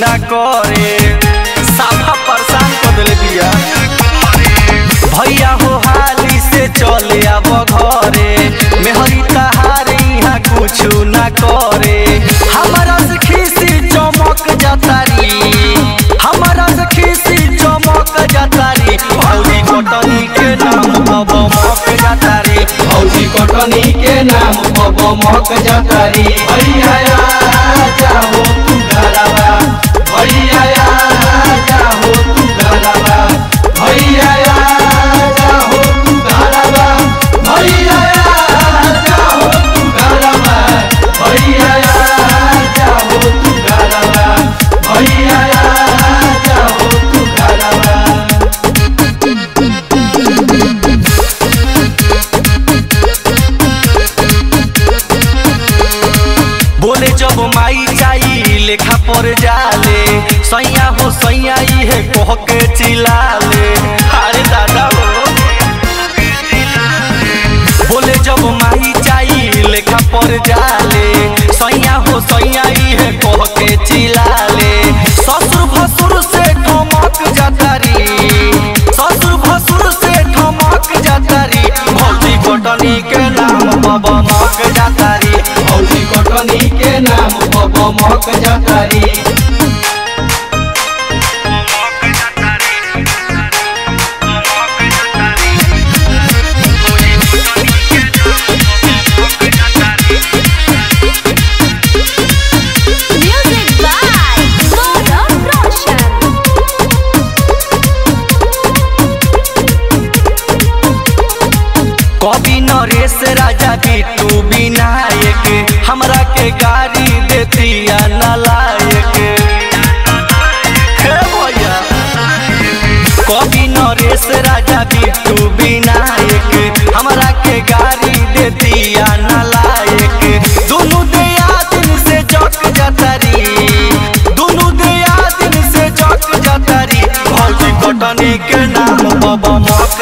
ना करे साफा परेशान कर देले बिया भैया हो हाली से चले अब घरे मेहरी तहार यहाँ कुछ ना करे हमारा से खीसी चमक जातारी हमारा से खीसी चमक जातारी भौजी कटनी के नाम अब मक जातारी फौजी कटनी के नाम पब मक जतारी भैया जाहो तू घरवा भैया जाहो तू घरवा भैया जाहो तू घरवा भैया जाहो तू घरवा भैया जाहो तू घरवा भैया जाहो तू घरवा बोले जब माई जाई लेखा पर जाले सैया हो सैया है कह के चिल्लाले अरे दादा हो बोले जब माई जाई लेखा पर जाले सैया हो सैया है कह के चिल्लाले ससुर भसुर से ठमक जातारी ससुर भसुर से ठमक जातारी भौजी कटनी के नाम बाबा मक जातारी फौजी कटनी के नाम पब मक जतारी Music by Gaurav Roshan. कवि नरेश राजा बिट्टू विनायक हमरा के गाड़ी देतिया नलायक हे भैया कवि नरेश राजा बिट्टू विनायक हमरा के गाड़ी देतिया नलायक दुनु दिया दिन से जक जतरी दुनु दिया दिन से जक जतरी भौजी कटनी के नाम बाबा मक